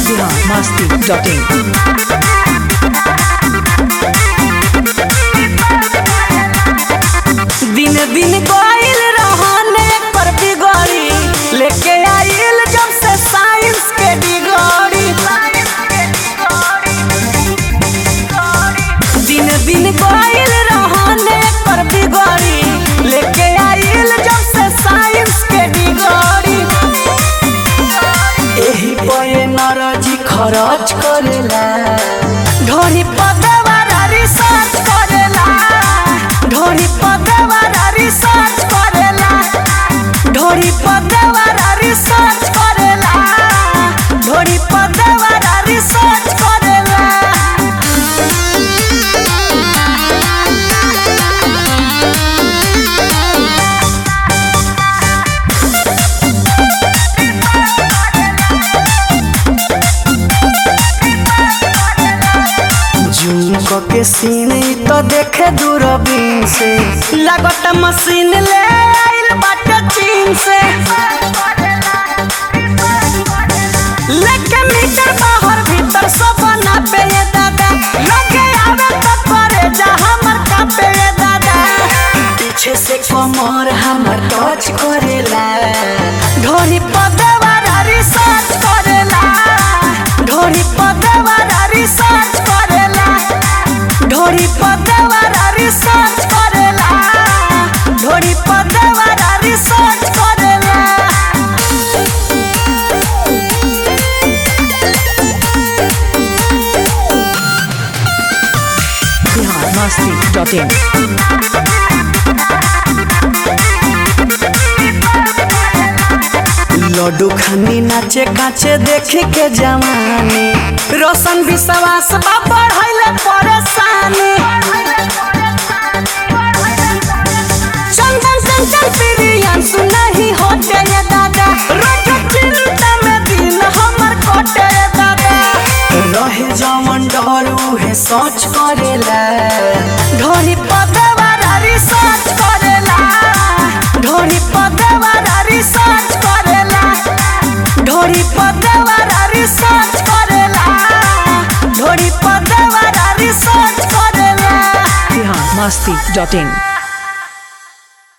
biharmasti.in दिन दिन गईल रहने पर बिगड़ी लेके आइल जब से साइंस के डिगरी दिन दिन गईल रहने पर बिगड़ी लेके आइल जब से साइंस के डिगरी एही पे नरजी खरच करेला ढोरी पदवारा रिसर्च करेला ढोरी पदवारा रिसर्च करेला ढोरी पदवारा रिसर्च करेला ढोरी पदवारा रिसर्च करेला जूम क के सीन इ तो देखे दूरबीन से लागत मशीन ले आइल बाटे चीन से लेके मीटर बाहर भीतर सब ना पे ये दादा लगे आवे तो करे जा हमर का पे ये दादा पीछे से कमर हमर टच करेला ढोरी पदवारा रिसर्च करेला ढोरी पदवारा रिसर्च करेला ढोरी पदवारा रिसर्च करेला ढोरी पदवारा रिसर्च करेला biharmasti.in लड्डू खानी नाचे काचे देखे के जवानी रोशन विश्वास बा बढ़ैले परेशानी चंदन चंचल प्रियन सुनही होते ये दादा रोज चिंता में दिन हमर कटे ये दादा रहे जवन डर उहे सोच करेला ढोरी पदवारा रिसर्च करेला ढोरी पदवारा रिसर्च करेला ढोरी पदवारा रिसर्च करेला ढोरी पदवारा रिसर्च करेला biharmasti.in